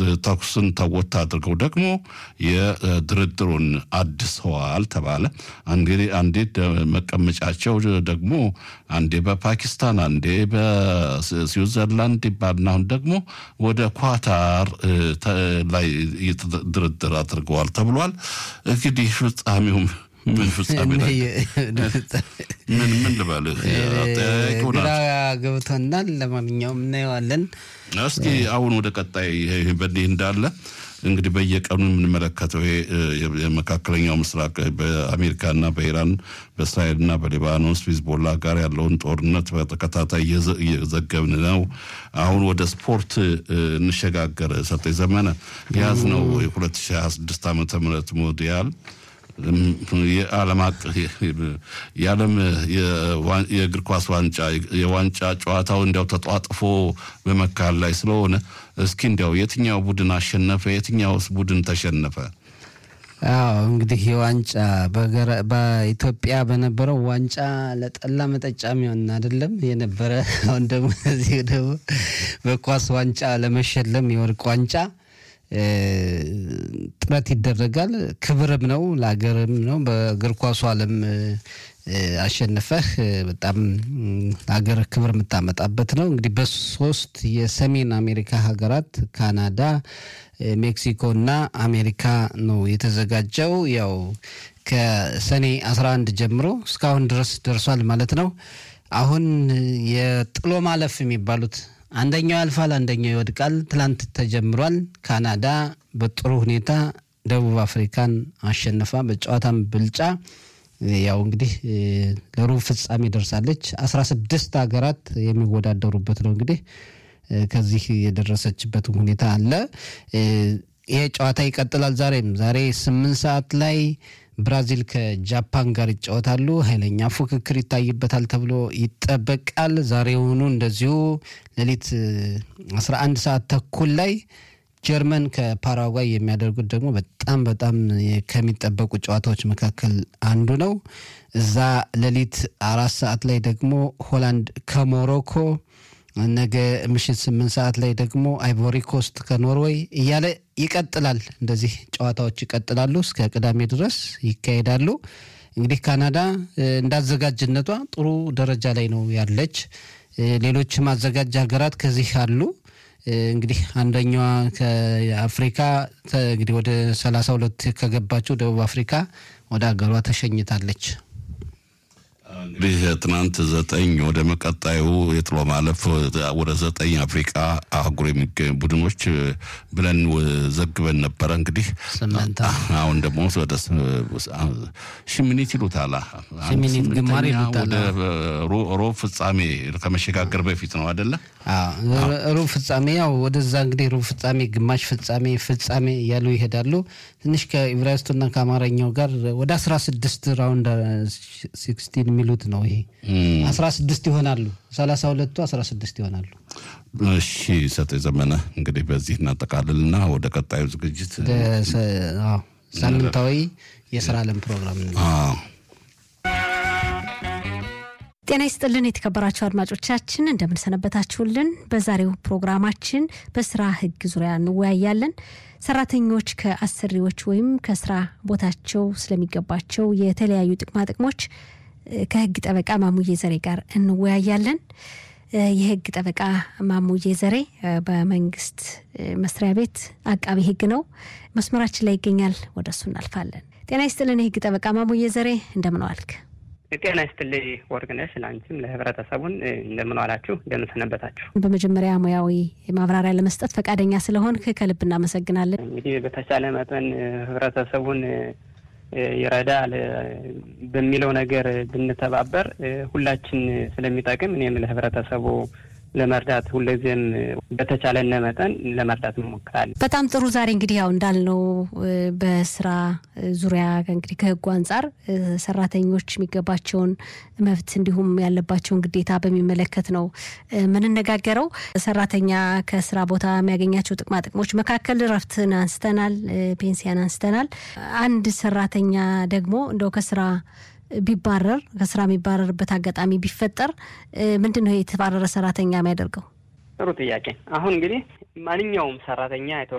ተኩስን ተወት አድርገው ደግሞ የድርድሩን አድሰዋል ተባለ። አንዴ መቀመጫቸው ደግሞ አንዴ በፓኪስታን አንዴ በስዊዘርላንድ ይባልና አሁን ደግሞ ወደ ኳታር ላይ ድርድር አድርገዋል ተብሏል። እንግዲህ ፍጻሜውም ምን ፍጻሜ ላይ ምን ምን ልበልህ ግራ ገብቶናል። ለማንኛውም እናየዋለን። እስኪ አሁን ወደ ቀጣይ በዚህ እንዳለ እንግዲህ በየቀኑ የምንመለከተው ይሄ የመካከለኛው ምስራቅ በአሜሪካና በኢራን በእስራኤልና በሊባኖስ ሂዝቦላ ጋር ያለውን ጦርነት በተከታታይ እየዘገብን ነው። አሁን ወደ ስፖርት እንሸጋገር። ሰጠኝ ዘመነ የያዝነው የ2026 ዓመተ ምህረት ሞዲያል የዓለም የዓለም የእግር ኳስ ዋንጫ የዋንጫ ጨዋታው እንዲያው ተጧጥፎ በመካል ላይ ስለሆነ እስኪ እንዲያው የትኛው ቡድን አሸነፈ? የትኛውስ ቡድን ተሸነፈ? አዎ እንግዲህ የዋንጫ በኢትዮጵያ በነበረው ዋንጫ ለጠላ መጠጫ የሚሆን አይደለም የነበረ። አሁን ደግሞ እዚህ ደግሞ በኳስ ዋንጫ ለመሸለም የወርቅ ዋንጫ ጥረት ይደረጋል። ክብርም ነው ለሀገርም ነው። በእግር ኳሱ ዓለም አሸንፈህ በጣም ለሀገር ክብር የምታመጣበት ነው። እንግዲህ በሶስት የሰሜን አሜሪካ ሀገራት ካናዳ፣ ሜክሲኮ እና አሜሪካ ነው የተዘጋጀው። ያው ከሰኔ 11 ጀምሮ እስካሁን ድረስ ደርሷል ማለት ነው። አሁን የጥሎ ማለፍ የሚባሉት አንደኛው ያልፋል፣ አንደኛው ይወድቃል። ትላንት ተጀምሯል። ካናዳ በጥሩ ሁኔታ ደቡብ አፍሪካን አሸንፋ በጨዋታም ብልጫ ያው እንግዲህ ለሩብ ፍጻሜ ደርሳለች። አስራ ስድስት ሀገራት የሚወዳደሩበት ነው እንግዲህ ከዚህ የደረሰችበትም ሁኔታ አለ። ይሄ ጨዋታ ይቀጥላል። ዛሬም ዛሬ ስምንት ሰዓት ላይ ብራዚል ከጃፓን ጋር ይጫወታሉ። ኃይለኛ ፉክክር ይታይበታል ተብሎ ይጠበቃል። ዛሬውኑ እንደዚሁ ሌሊት 11 ሰዓት ተኩል ላይ ጀርመን ከፓራጓይ የሚያደርጉት ደግሞ በጣም በጣም ከሚጠበቁ ጨዋታዎች መካከል አንዱ ነው። እዛ ሌሊት አራት ሰዓት ላይ ደግሞ ሆላንድ ከሞሮኮ ነገ ምሽት ስምንት ሰዓት ላይ ደግሞ አይቮሪ ኮስት ከኖርዌይ እያለ ይቀጥላል። እንደዚህ ጨዋታዎች ይቀጥላሉ እስከ ቅዳሜ ድረስ ይካሄዳሉ። እንግዲህ ካናዳ እንዳዘጋጅነቷ ጥሩ ደረጃ ላይ ነው ያለች። ሌሎችም አዘጋጅ ሀገራት ከዚህ አሉ። እንግዲህ አንደኛዋ ከአፍሪካ እንግዲህ ወደ ሰላሳ ሁለት ከገባችው ደቡብ አፍሪካ ወደ ሀገሯ ተሸኝታለች። እንግዲህ ትናንት ዘጠኝ ወደ መቀጣዩ የጥሎ ማለፍ ወደ ዘጠኝ አፍሪቃ አህጉር የሚገኙ ቡድኖች ብለን ዘግበን ነበረ። እንግዲህ አሁን ደግሞ ወደ ሽሚኒት ይሉታል ሽሚኒት ግማር ይሉታል። ወደ ሮብ ፍጻሜ ከመሸጋገር በፊት ነው አደለ? ሩብ ፍጻሜ ያው ወደዛ እንግዲህ ሩብ ፍጻሜ፣ ግማሽ ፍጻሜ፣ ፍጻሜ እያሉ ይሄዳሉ። ትንሽ ከኢብራይስቱና ከአማርኛው ጋር ወደ አስራ ስድስት ራውንድ ሲክስቲን የሚሉት ነው። ይሄ አስራ ስድስት ይሆናሉ። ሰላሳ ሁለቱ አስራ ስድስት ይሆናሉ። እሺ ሰጥ ዘመነ እንግዲህ በዚህ እናጠቃልልና ወደ ቀጣዩ ዝግጅት ሳምንታዊ የስራ ዓለም ፕሮግራም ነው። ጤና ይስጥልን የተከበራችሁ አድማጮቻችን እንደምንሰነበታችሁልን። በዛሬው ፕሮግራማችን በስራ ሕግ ዙሪያ እንወያያለን። ሰራተኞች ከአሰሪዎች ወይም ከስራ ቦታቸው ስለሚገባቸው የተለያዩ ጥቅማ ጥቅሞች ከህግ ጠበቃ ማሙዬ ዘሬ ጋር እንወያያለን። የህግ ጠበቃ ማሙዬ ዘሬ በመንግስት መስሪያ ቤት አቃቢ ህግ ነው። መስመራችን ላይ ይገኛል። ወደ እሱ እናልፋለን። ጤና ይስጥልን የህግ ጠበቃ ማሙዬ ዘሬ እንደምን ዋልክ? ጤና ይስጥልኝ ወርቅነሽ፣ ለአንቺም ለህብረተሰቡን እንደምን ዋላችሁ፣ እንደምን ሰነበታችሁ። በመጀመሪያ ሙያዊ ማብራሪያ ለመስጠት ፈቃደኛ ስለሆንክ ከልብ እናመሰግናለን። እንግዲህ በተቻለ መጠን ህብረተሰቡን ይረዳል በሚለው ነገር ብንተባበር ሁላችን ስለሚጠቅም እኔም ለህብረተሰቡ ለመርዳት ሁልጊዜም በተቻለነ መጠን ለመርዳት እንሞክራለን። በጣም ጥሩ። ዛሬ እንግዲህ ያው እንዳልነው በስራ ዙሪያ እንግዲህ ከህጉ አንጻር ሰራተኞች የሚገባቸውን መብት እንዲሁም ያለባቸውን ግዴታ በሚመለከት ነው የምንነጋገረው። ሰራተኛ ከስራ ቦታ የሚያገኛቸው ጥቅማ ጥቅሞች መካከል እረፍትን አንስተናል፣ ፔንሲያን አንስተናል። አንድ ሰራተኛ ደግሞ እንደው ከስራ ቢባረር ከስራ የሚባረርበት አጋጣሚ ቢፈጠር ምንድን ነው የተባረረ ሰራተኛ የሚያደርገው? ጥሩ ጥያቄ። አሁን እንግዲህ ማንኛውም ሰራተኛ